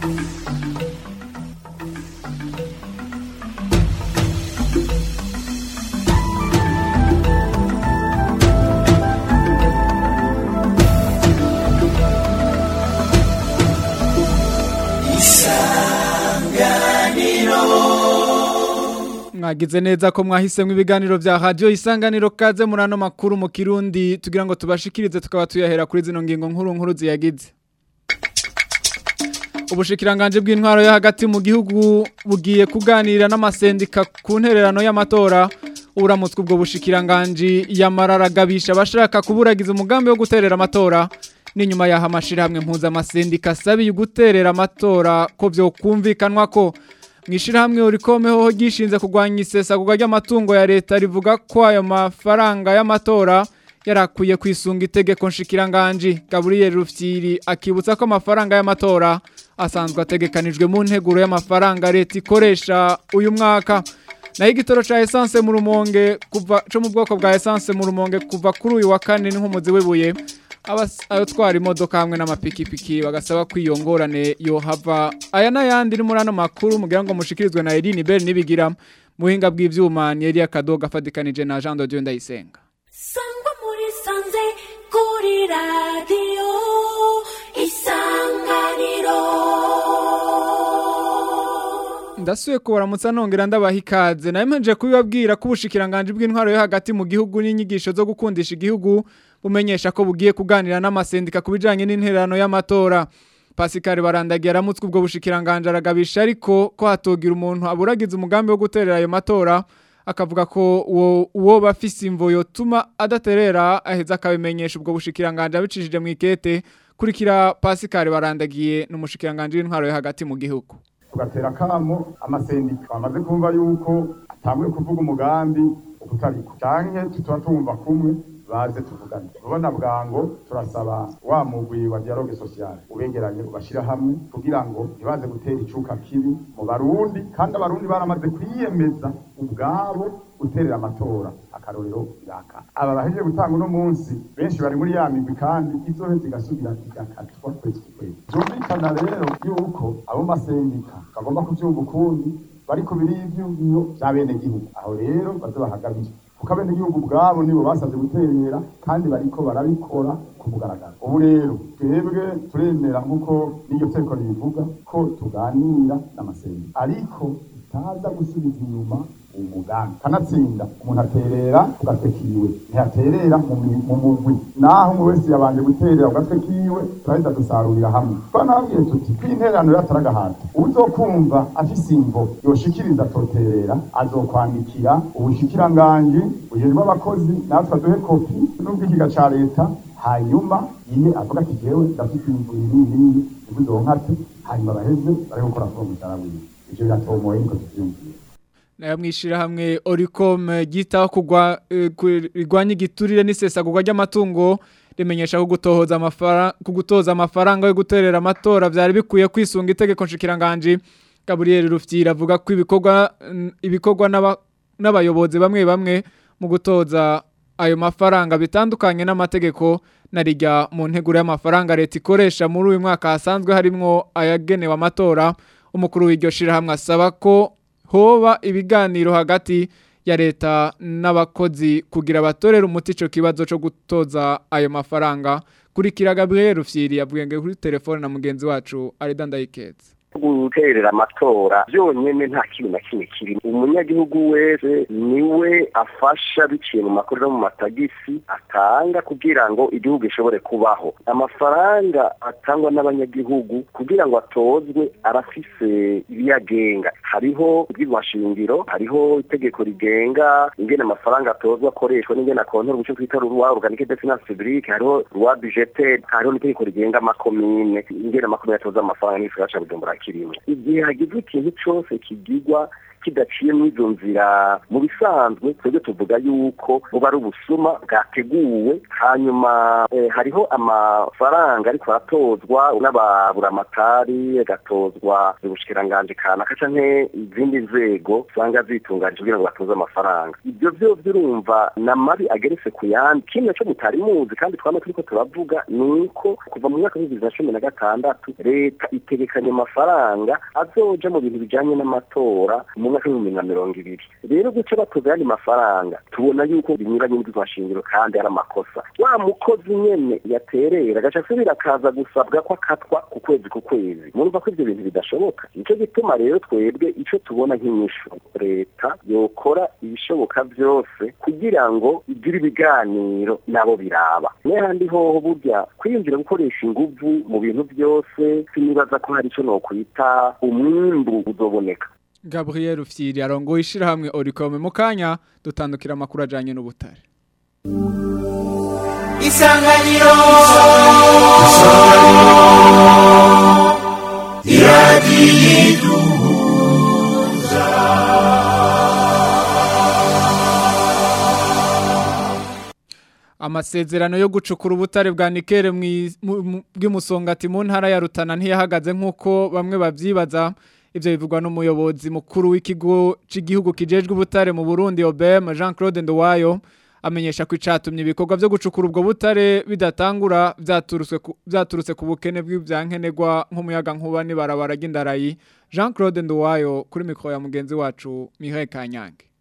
mwagize neza ko mwahisemwe ibiganiro vya radio isanganiro kaze muri ano makuru mu kirundi tugira ngo tubashikirize tukaba tuyahera kuri zino ngingo nkuru nkuru ziyagize ubushikiranganje bw'intwaro yo hagati mu gihugu bugiye kuganira n'amasendika ku ntererano y'amatora uramutswe ubwo bushikiranganje yamararagabisha abashaka kuburagiza umugambi wo guterera amatora n'inyuma yaha amashirahamwe mpuzamasendika asabiye guterera amatora ko vyokumvikanwa ko mwishirahamwe urikomeho gishinze kugwanya isesagurwa ry'amatungo ya leta rivuga ko ayo mafaranga y'amatora yarakwiye kwisunga itegeko nshikiranganji Gabriel Rufyiri akibutsa ko amafaranga y'amatora asanzwe ategekanijwe mu nteguro y'amafaranga leta ikoresha uyu mwaka naho igitoro ca essence mu rumonge kuva co mu bwoko bwa essence mu rumonge kuva kuri uyu wa kane n'inkomuzi wibuye abatwara imodoka hamwe n'amapikipiki bagasaba kwiyongorane yohava aya n'ayandi ni muri ano makuru mugira ngo mushikirizwe na Eline Bell nibigira muhinga bw'ivyuma ni Elia Kadoga afadikanije na Jean de Dieu Ndayisenga sangwa muri sanze kuri radio isanganiro ndasuye kubaramutsa nongera ndabaha ikaze nawe mpejeje kubibabwira ko ubushikiranganje bw'intwaro yo hagati mu gihugu n'inyigisho zo gukundisha igihugu bumenyesha ko bugiye kuganira n'amasendika ku bijanye n'intererano y'amatora Pascal Barandagiye aramutswe ubwo bushikiranganje aragabisha ariko ko hatogira umuntu aburagiza umugambi wo guterera ayo matora akavuga ko uwo uwo bafise imvo yotuma adaterera aheza akabimenyesha ubwo bushikiranganje abicishije mu ikete kurikira Pascal Barandagiye n'umushikiranganje w'intwaro yo hagati mu gihugu tugatera kamo amasendika bamaze kumva yuko atanguye kuvuga umugambi utariko canke tuba tumva kumwe baze tuvugane ubona bwango turasaba wa mugwi wa dialogue social ubegeranye ubashira hamwe kugira ngo ntibaze gutera icuka kibi mu barundi kandi abarundi baramaze kwiyemeza ubwabo guterera amatora akarorero iraka aba bahejeje gutanga uno munsi benshi bari muri ya migwi kandi izoheza igasubira igakatwa kwezi ku kwezi byumvikana rero yuko abo masendika bagomba kuvyumva ukundi bari ku birivyo vya bene gihugu aho rero baze bahagabire kuko abene gihugu ubwabo nibo basabye guterera kandi bariko barabikora ku mugaragaro ubu rero twebwe turemera nk'uko n'iryo teko ribivuga ko tuganira n'amasendika ariko utaza gusubiza inyuma umugambi kanatsinda umuntu aterera ku gatwe kiwe ntiyaterera mu mugwi naho umwe wese yabanje guterera ku gatwe kiwe turahita dusarurira hamwe twanababwiye tuti kw'intererano yataragahata uzokumva afise imvo yoshikiriza atoterera azokwandikira ubushikiranganji bujejwe abakozi natwe aduhe kopi n'ubwikiga ca leta hanyuma iye avuga ati jewe ndafite imvo iyi n'iyi ntibuzonkate hanyuma baheze bari gukora kuri uwo mushahara wiwe ivyo biratomoye niko tuvyumviye nayo mwishirahamwe Oricom gitaho kugwa rigwanya igiturire n'isesagurwa ry'amatungo rimenyesha ko gutohoza amafaranga kugutoza amafaranga yo guterera amatora byari bikuye kwisunga itegeko nshikiranganje Gabriel Rufyira avuga ko ibikorwa ibikorwa n'abayobozi bamwe bamwe mu gutoza ayo mafaranga bitandukanye n'amategeko narijya mu nteguro y'amafaranga leta ikoresha muri uyu mwaka hasanzwe harimwo ayagenewe amatora umukuru w'iryo shirahamwe asaba ko hoba ibiganiro hagati ya leta n'abakozi kugira abatorera umuti ico kibazo cyo gutoza ayo mafaranga kurikira Gabriel Rufyiri yavuye kuri telefone na mugenzi wacu Arida Ndayiketse guterera amatora byonyine nta kintu na kimwe kiri umunyagihugu wese niwe afasha biciye mu makuru no mu matagisi atanga kugira ngo igihugu gishobore kubaho amafaranga atangwa n'abanyagihugu kugira ngo atozwe arafise ibiyagenga hariho ubw'amashingiro hariho itegeko rigenga ingene amafaranga atozwa akoreshwa n'ingene akontora ubuce twita ruwa organique de finance publique hariho ruwa budgetaire hariho n'itegeko rigenga amakomine ingene amakomine atoza amafaranga n'igisagara ca bujumbura kirimo igihe hagize ikintu cyose kigigwa kidaciye muri izo nzira mu bisanzwe twebwe tuvuga yuko buba ari ubusuma bwateguwe hanyuma hariho amafaranga ariko aratozwa n'ababuramatari agatozwa ubushikiranganji kanaka canke izindi nzego usanga zitunganije kugira ngo batoze amafaranga ibyo byose urumva na mabi ageretse ku yandi kimwe cyo mutari muzi kandi twama turiko turavuga ni uko kuva mu mwaka w'ibihumbi bibiri na cumi na gatandatu leta itegekanya amafaranga mafaranga azoja mu bintu bijanye n'amatora mu mwaka w'ibihumbi na mirongo ibiri rero guca batoza ayandi mafaranga tubona yuko binyuranye n'ibizashingiro kandi ari amakosa wa mukozi nyene yaterera agaca asubira akaza gusabwa ko akatwa ku kwezi ku kwezi murumva ko ivyo bintu bidashoboka nico gituma rero twebwe ico tubona nk'inyishu leta yokora ibishoboka vyose kugira ngo igire ibiganiro nabo biraba n'ahandi hoho burya kwiyumvira gukoresha inguvu mu bintu byose sinibaza ko hari ico nokwita umwimbu uzoboneka Gabriel Ufyiri arongoye ishirahamwe Oricome mu kanya dutandukira amakuru ajanye n'ubutare isanganiro amasezerano yo gucukura ubutare bwa nikere mwi- mu- mu- bw'imusongati mu ntara ya Rutana ntiyahagaze nk'uko bamwe bavyibaza ivyo bivugwa n'umuyobozi mukuru w'ikigo c'igihugu kijejwe ubutare mu Burundi OBM Jean Claude Ndowayo amenyesha ko icatumye ibikorwa vyo gucukura ubwo butare bidatangura vyaturutse ku- vyaturutse ku bukene bw'ivyankenerwa nk'umuyaga nkuba n'ibarabara ry'indarayi Jean Claude Ndowayo kuri mikro ya mugenzi wacu Mireille Kanyange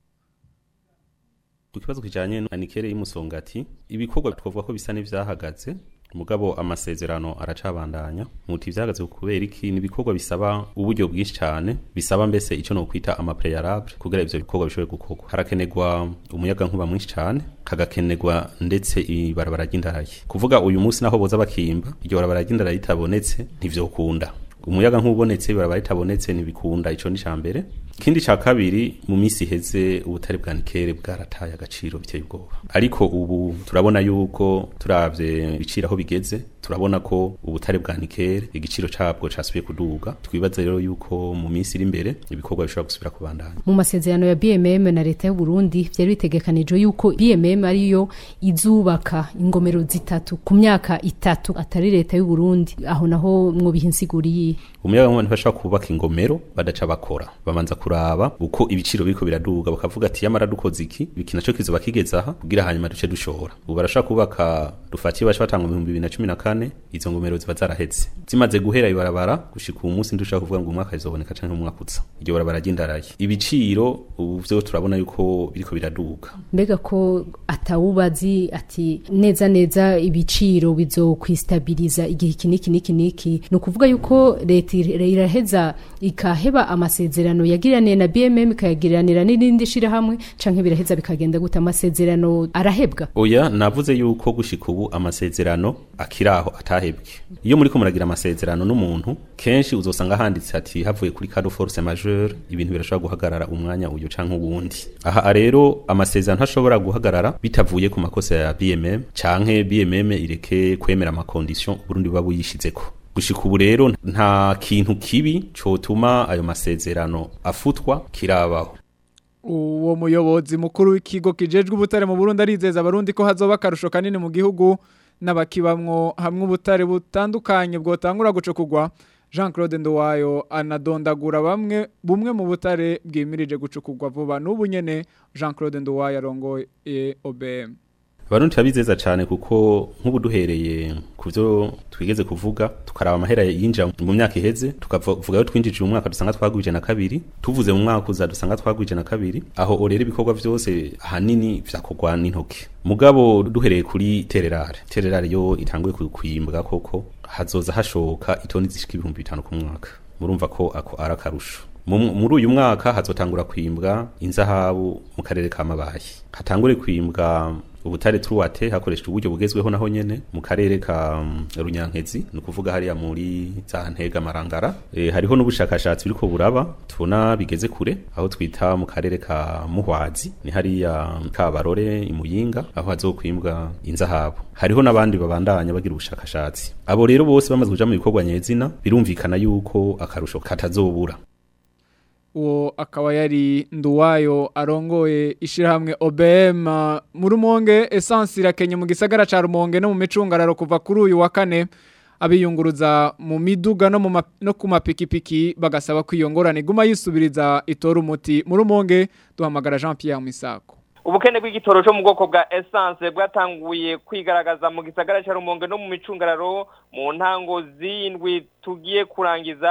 ku kibazo kijanye na nikere y'umusongati ibikorwa twavuga ko bisa n'ivyahagaze mugabo amasezerano aracabandanya muti vyahagaze kubera iki ni ibikorwa bisaba uburyo bwinshi cyane bisaba mbese ico no kwita ama préalable kugira ivyo bikorwa bishobore gukorwa harakenerwa umuyaga nkuba mwinshi cyane kagakenerwa ndetse ibarabara ry'indarayi kuvuga uyu munsi naho boza bakimba iryo barabara ry'indarayi ritabonetse ntivyokunda umuyaga nk'ubonetse barabara ritabonetse ntibikunda ico ni cambere ikindi ca kabiri mu minsi iheze ubutare bwa nikere bwarataye agaciro biteye ubwoba ariko ubu turabona yuko turavye ibiciro aho bigeze turabona ko ubutare bwa nikere igiciro cabwo casubiye kuduga twibaza rero yuko mu minsi iri imbere ibikorwa bishobora gusubira kubandanya mu masezerano ya BMM na leta y'u Burundi byari bitegekanijwe yuko BMM ariyo izubaka ingomero zitatu ku myaka itatu atari leta y'u Burundi aho naho mwo bihinsiguriye umuyaga nkuba ntibashobora kubaka ingomero badaca bakora babanza kuraba uko ibiciro biriko biraduga bakavuga ati yamara dukoze iki iki naco kizoba kigeze aha kugira hanyuma duce dushora ubu barashobora kubaka dufatiye baca batanga mu bihumbi bibiri na cumi na kane izo ngomero ziba zaraheze zimaze guhera ibarabara gushika uwu munsi ntidushobora kuvuga ngo umwaka rizoboneka canke umwaka uza iryo barabara ry'indarayi ibiciro ubu vyo turabona yuko biriko biraduga mbega ko atawubazi ati neza neza ibiciro bizokwistabiriza igihe iki niki niki niki ni ukuvuga yuko leta ir- iraheza ikaheba amasezerano yagiraniye na BMM ikayagiranira n'irindi shirahamwe canke biraheza bikagenda gute amasezerano arahebwa oya navuze yuko gushika ubu amasezerano akiraho atahebwe iyo muriko muragira amasezerano n'umuntu kenshi uzosanga handitse ati havuye kuri cado force majeure ibintu birashobora guhagarara umwanya uyu canke uwundi aha rero amasezerano ntashobora guhagarara bitavuye ku makosa ya BMM canke BMM ireke kwemera amakondition Burundi buba buyishizeko gushika ubu rero nta kintu kibi cotuma ayo masezerano afutwa kirabaho uwo muyobozi mukuru w'ikigo kijejwe ubutare mu Burundi arizeza abarundi ko hazoba akarusho kanini mu gihugu n'abakibamwo hamwe ubutare butandukanye bwotangura gucukugwa Jean Claude Ndowayo anadondagura bamwe bumwe mu butare bwimirije gucukugwa vuba n'ubu nyene Jean Claude Ndowayo arongoye OBM Abarundi turabizeza cyane kuko nk'ubu duhereye ku byo twigeze kuvuga tukaraba amahera yinjira mu myaka iheze tukavuga yo twinjije mu mwaka dusanga twagwije na kabiri tuvuze mu mwaka uza dusanga twagwije na kabiri aho rero ibikorwa byose ahanini vyakorwa n'intoki mugabo duhereye kuri tererare tererare yo itanguye kuyimbwa koko hazoza hashoka itoni zishika ibihumbi bitanu ku mwaka murumva ko ako ari akarusho Mu- muri uyu mwaka hazotangura kwimbwa inzahabu mu karere ka mabayi hatangure kwimbwa ubutare truwate hakoreshejwe uburyo bugezweho naho nyene mu karere ka mm, runyankezi ni ukuvuga hariya muri za ntega marangara e, hariho n'ubushakashatsi biriko buraba tubona bigeze kure aho twita mu karere ka muhwazi ni hariya ka barore imuyinga aho hazokwimbwa inzahabu hariho n'abandi babandanya bagira ubushakashatsi abo rero bose bamaze kuja mu bikorwa nyezina birumvikana yuko akarusho katazobura uwo akaba yari nduwayo arongoye ishirahamwe OBM uh, mu rumonge essence irakenye mu gisagara ca rumonge no mu micungararo kuva kuri uyu wa kane abiyunguruza mu miduga no mu ma- no ku mapikipiki bagasaba ko iyo ngorane iguma yisubiriza itora umuti mu rumonge duhamagara Jean Pierre Misako ubukene bw'igitoro cyo mu bwoko bwa essence bwatanguye kwigaragaza mu gisagara cya rumonge no mu micungararo mu ntango z'indwi tugiye kurangiza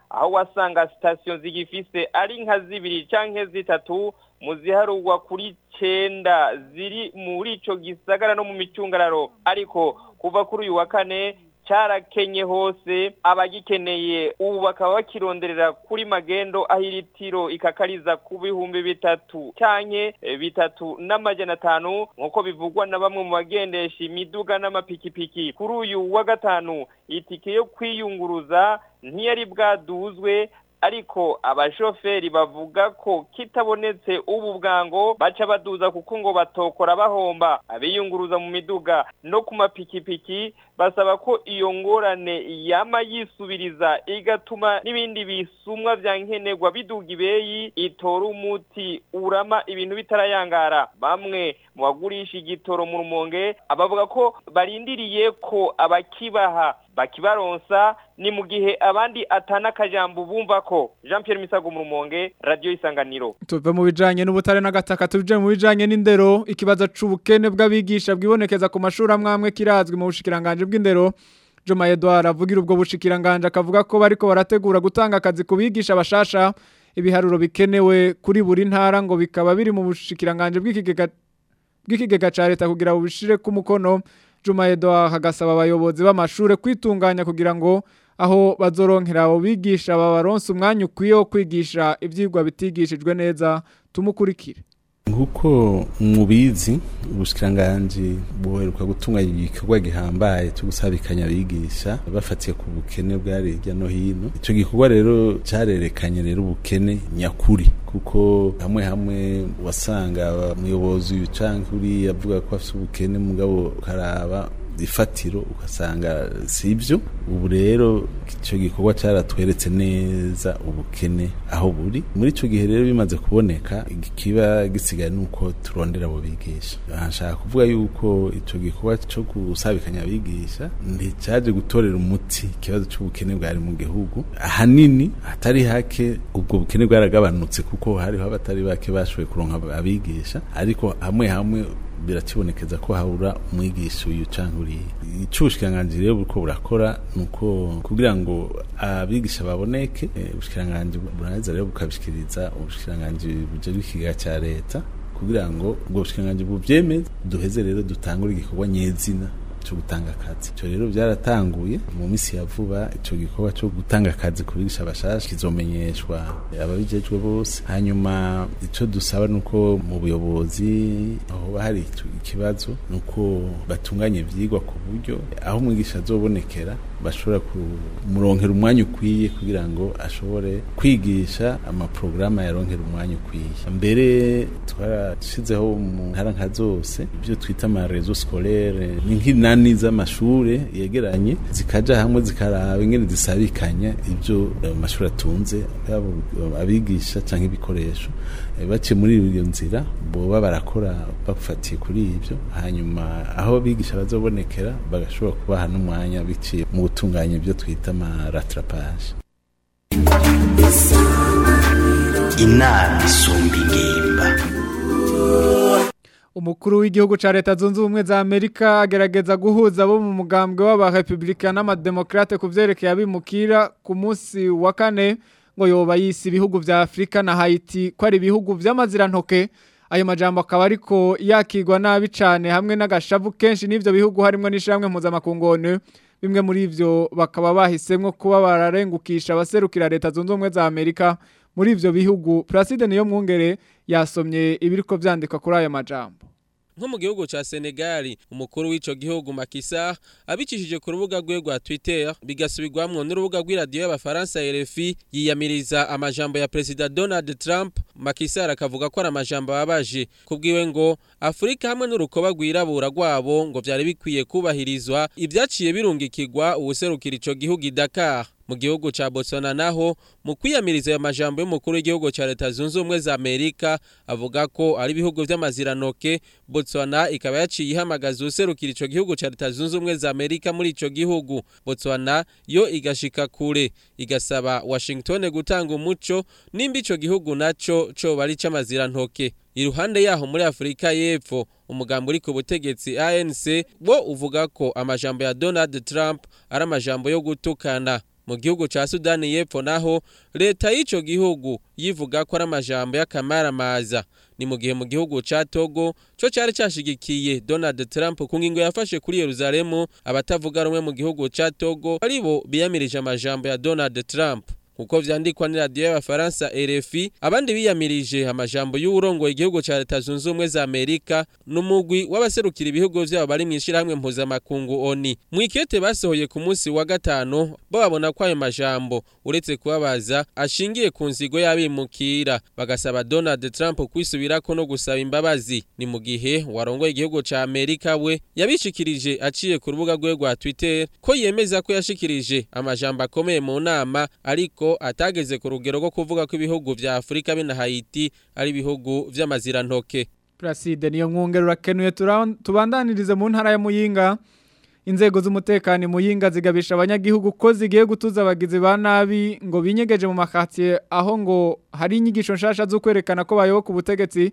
aho wasanga sitasiyo zigifise ari nka zibiri canke zitatu mu ziharugwa kuri cenda ziri muri ico gisagara no mu micungararo ariko kuva kuri uyu wa kane cyarakenye hose abagikeneye ubu bakaba bakironderera kuri magendo aho iritiro ikakariza ku bihumbi bitatu canke eh, bitatu n'amajana atanu nk'uko bivugwa na bamwe mu bagendesha imiduga n'amapikipiki kuri uyu wa gatanu itike yo kwiyunguruza ntiyari bwaduzwe ariko abashoferi bavuga ko kitabonetse ubu bwango baca baduza kuko ngo batokora bahomba abiyunguruza mu miduga no ku mapikipiki basaba ko iyo ngorane yama yisubiriza igatuma n'ibindi bisumwa vya nkenerwa biduga ibeyi itora umuti urama ibintu bitarayangara bamwe mu bagurisha igitoro mu rumonge abavuga ko barindiriye ko abakibaha bakibaronsa ni mu gihe abandi atana akajambo bumva ko Jean Pierre Misago mu rumonge radio isanganiro tuve mu bijanye n'ubutare n'agataka tuje mu bijanye n'indero ikibazo c'ubukene bw'abigisha bwibonekeza ku mashuri amwe amwe kirazwi mu bushikiranganje bw'indero Joma Edouard avugira ubwo bushikiranganje akavuga ko bariko barategura gutanga akazi ku bigisha bashasha ibiharuro bikenewe kuri buri ntara ngo bikaba biri mu bushikiranganje bw'ikigega bw'ikigega ca leta kugira bubishire ku mukono Juma Edouard hagasaba abayobozi b'amashure kwitunganya kugira ngo aho bazoronkera abo bigisha babaronse umwanya ukwiye wo kwigisha ivyigwa bitigishijwe neza tumukurikire nkuko mubizi ubushikiranganje buheruka gutunganya igikorwa gihambaye cyo gusabikanya abigisha bafatiye ku bukene bwari hirya no hino ico gikorwa rero carerekanye rero ubukene nyakuri kuko hamwe hamwe wasanga umuyobozi canke uri avuga ko afite ubukene mugabo ukaraba ifatiro ugasanga sivyo ubu rero icyo gikorwa cyaratweretse neza ubukene aho buri muri icyo gihe rero bimaze kuboneka ikiba gisigaye nuko turondera abo bigisha nshaka kuvuga yuko icyo gikorwa cyo gusabikanya abigisha nticyaje gutorera umuti ikibazo cy'ubukene bwari mu gihugu ahanini hatari hake ubwo bukene bwaragabanutse kuko hariho abatari bake bashoboye kuronka abigisha ariko hamwe hamwe birakibonekeza ko habura umwigisha uyu cyangwa uriya icy'ubushikiranganje rero buriko burakora ni uko kugira ngo abigisha baboneke ubushikiranganje buraheza rero bukabishikiriza ubushikiranganje bujejwe ikigega cya leta kugira ngo ubwo bushikiranganje buvyemeze duheze rero dutangure igikorwa nyezina cyo gutanga akazi icyo rero byaratanguye mu minsi ya vuba icyo gikorwa cyo gutanga akazi ku bigisha bashasha kizomenyeshwa ababijejwe bose hanyuma icyo dusaba ni uko mu buyobozi aho hari ikibazo ni uko batunganya ibyigwa ku buryo aho umwigisha azobonekera bashobora kumuronkera umwanya ukwiye kugira ngo ashobore kwigisha amaporogaramu yaronkera umwanya ukwiye mbere twarashyizeho mu ntara nka zose ibyo twita amarezo sikorere ni nk'inani z'amashure yegeranye zikaja hamwe zikaraba ingene zisabikanya ibyo amashuri atunze abigisha cyangwa ibikoresho baciye muri iyo nzira boba barakora bafatiye kuri ibyo hanyuma aho abigisha bazobonekera bagashobora kubaha n'umwanya biciye mu gutunganya ibyo twita amaratrapaje inama isumba ingimba umukuru w'igihugu ca leta zunze ubumwe za amerika agerageza guhuza abo mu mugambwe w'abarepublika n'amademokrate ku vyerekeye abimukira ku munsi wa kane ngo yoba yisi ibihugu vya afurika na haiti ko ari ibihugu vy'amazirantoke ayo majambo akaba ariko yakigwa nabi cane hamwe n'agashavu kenshi n'ivyo bihugu harimwo n'ishamwe mpuzamakungone bimwe muri ivyo bakaba bahisemwo kuba bararengukisha abaserukira leta zunze ubumwe za amerika muri ivyo bihugu Placide niyo mwungere yasomye ibiriko vyandikwa kuri aya majambo nko mu gihugu ca Senegal umukuru w'ico gihugu Makisa abicishije ku rubuga rwe rwa Twitter bigasubirwamwo n'urubuga rw'iradiyo y'abafaransa RFI yiyamiriza amajambo ya President Donald Trump Makisa arakavuga ko ari amajambo ababaje kubwiwe ngo Afrika hamwe n'urukoba rwirabura rwabo ngo vyari bikwiye kubahirizwa ivyaciye birungikirwa ubuserukira ico gihugu i Dakar mu gihugu ca Botswana naho mu kwiyamiriza ayo majambo y'umukuru w'igihugu ca Leta Zunze Ubumwe za Amerika avuga ko ari ibihugu vy'amaziranoke Botswana ikaba yaciye ihamagaza userukira ico gihugu ca Leta Zunze Ubumwe za Amerika muri ico gihugu Botswana yo igashika kure igasaba Washington gutanga umuco nimba ico gihugu naco co bari c'amazirantoke iruhande yaho muri Afrika y'Epfo umugambo uri ku butegetsi ANC wo uvuga ko amajambo ya Donald Trump ari amajambo yo gutukana mu gihugu ca Sudani y'Epfo naho leta y'ico gihugu yivuga ko ari amajambo y'akamaramaza ni mu gihe mu gihugu ca Togo co cari cashigikiye Donald Trump ku ngingo yafashe kuri Yerusalemu abatavuga rumwe mu gihugu ca Togo aribo biyamirije amajambo ya Donald Trump kuko vyandikwa ni radio y'abafaransa RFI abandi biyamirije amajambo y'urongoye igihugu ca leta zunze ubumwe za Amerika n'umugwi w'abaserukira ibihugu vyabo bari mw'ishirahamwe mpuzamakungu ONI mwikete basohoye ku munsi wa gatano babona ko ayo majambo uretse kubabaza ashingiye ku nzigo y'abimukira bagasaba Donald Trump kwisubirako no gusaba imbabazi ni mu gihe warongoye igihugu ca Amerika we yabishikirije aciye ku rubuga rwe rwa Twitter ko yemeza ko yashikirije amajambo akomeye mu nama ariko atageze ku rugero rwo kuvuga ko ibihugu vya Afrika be na Haiti ari ibihugu vy'amazirantoke Placide niyo mwungere urakenuye tura- tubandanirize mu ntara ya Muyinga inzego z'umutekano i Muyinga zigabisha abanyagihugu ko zigiye gutuza abagizi ba nabi ngo binyegeje mu makatiye aho ngo hari inyigisho nshasha zo kwerekana ko bayoboka ubutegetsi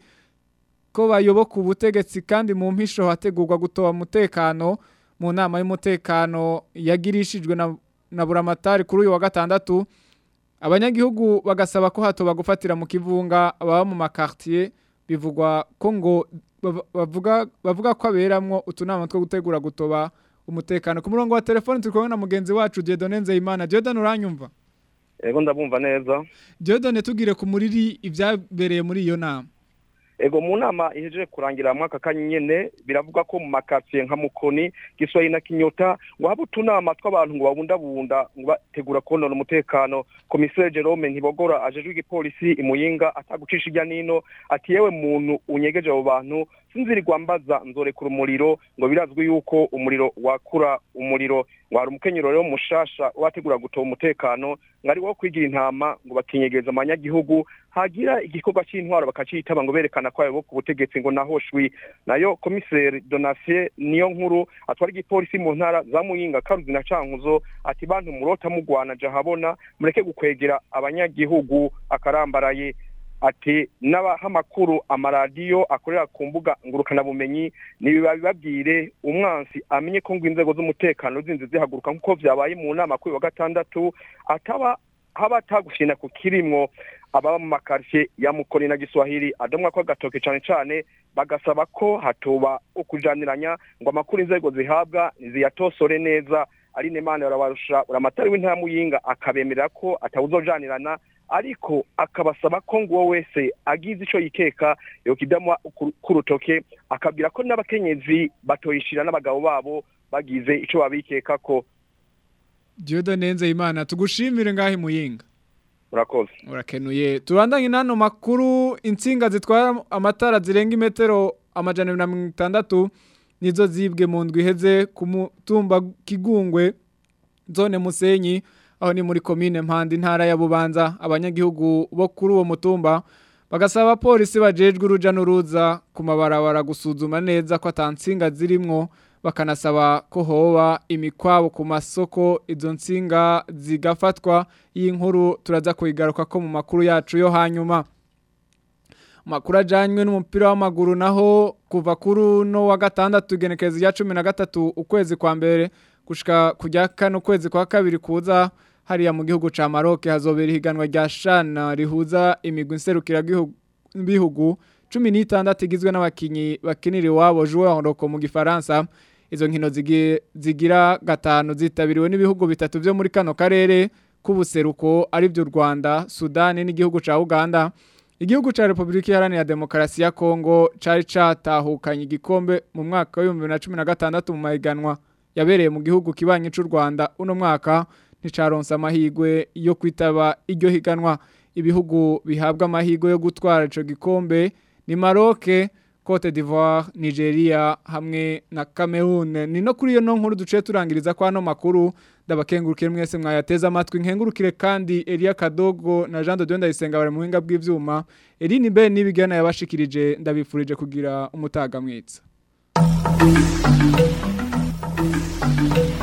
ko bayoboka ubutegetsi kandi mu mpisho hategurwa gutoba umutekano mu nama y'umutekano yagirishijwe na, na buramatari kuri uyu wa gatandatu abanyagihugu bagasaba ko hatoba gufatira mu kivunga ababa mu makartier bivugwa ko ngo bav- bavuga bavuga ko aberamwo utunama two gutegura gutoba umutekano ku murongo wa telefone turi kumwe na mugenzi wacu Dieudonne Nzeyimana Dieudonne uranyumva Ego ndabumva neza. Dieudonne tugire ku muriri ibyabereye muri iyo nama Ego mu nama ihejeje kurangira mu mwaka kanyene biravuga ko mu makatiye nka Mukoni, Giswayi na Kinyota ngo haba utunama tw'abantu ngo babundabunda ngo bategura konona umutekano. Komisere Jerome Ntibogora ajejwe igipolisi imuyinga atagucisha ijya nino ati yewe muntu unyegeje abo bantu sinzirirwa mbaza nzorekura umuriro ngo birazwi yuko umuriro wakura umuriro ngo hari umukenyero rero mushasha wategura gutoba umutekano ngo ari wo kwigira intama ngo bakinyegeza amanyagihugu hagira igikorwa cy'intwaro bakacitaba ngo berekana ko ayoboka ubutegetsi ngo naho shwi nayo komiseri donatien niyo nkuru atwara igipolisi mu ntara za muyinga karuzi na cankuzo ati bantu murota mugwana jahabona mureke gukwegera abanyagihugu akarambaraye ati n'abaha amakuru amaradiyo akorera ku mbuga ngurukanabumenyi ntibibabwire umwansi amenye ko ngo inzego z'umutekano zinzi zihaguruka nk'uko vyabaye mu nama kuri wa gatandatu ataba haba atagushina ku kirimwo ababa mu makaritsiye ya mukoni na giswahili adomwa ko agatoke cane cane bagasaba ko hatoba ukujaniranya ngo amakuru inzego zihabwa ziyatosore neza ari nemana barabarusha uramatari w'intara muyinga akabemerera ko atawuzojanirana ariko akabasaba ko ngo uwo wese agize ico yikeka yokidamwa kurutoke akabwira ko n'abakenyezi batoyishira n'abagabo babo bagize ico babikekako Dieudonne Nzeyimana tugushimire ngahe muyinga urakoze urakenuye turandanye nano makuru insinga zitwara amatara zirenga imetero amajana abiri na mirongo itandatu nizo zibwe mu ndwi iheze ku mutumba kigungwe zone musenyi aho ni muri komine mpanda intara ya bubanza abanyagihugu bo kuri uwo mutumba bagasaba abapolisi bajejwe uruja n'uruza ku mabarabara gusuzuma neza ko atansinga zirimwo bakanasaba ko hoba imikwabo ku masoko izo nsinga zigafatwa y'inkuru turaza kuyigaruka ko mu makuru yacu yo hanyuma makuru ajyanywe n'umupira w'amaguru naho kuva kuri uno wa gatandatu igenekereza rya cumi na gatatu ukwezi kwa mbere gushika kujya kane ukwezi kwa kabiri kuza hariya mu gihugu cya maroc hazobera ihiganwa rya shana rihuza imigwi nserukirabihugu cumi n'itandatu igizwe n'abakinnyi bakinira iwabo joueur roko mu gifaransa izo nkino zigira gatanu zitabiriwe n'ibihugu bitatu byo muri kano karere k'ubuseruko aribyo u rwanda sudani n'igihugu cya uganda igihugu cya repubulika iharanira demokarasi ya kongo cyari cyatahukanye igikombe mu mwaka w'ibihumbi bibiri na cumi na gatandatu mu mahiganwa yabereye mu gihugu kibanyi cy'u rwanda uno mwaka nticaronse amahirwe yo kwitaba iryo higanwa ibihugu bihabwa amahirwe yo gutwara icyo gikombe ni maroke Cote d'Ivoire, Nigeria hamwe na Cameroon. Ni no kuri iyo no nkuru duce turangiriza kwa no makuru ndabakengurukire mwese mwayateza amatwi nkengurukire kandi Elia Kadogo na Jean de Dieu ndayisenga bari mu buhinga bw'ivyuma. Eline Ben nibigana yabashikirije ndabifurije kugira umutaga mwitsa.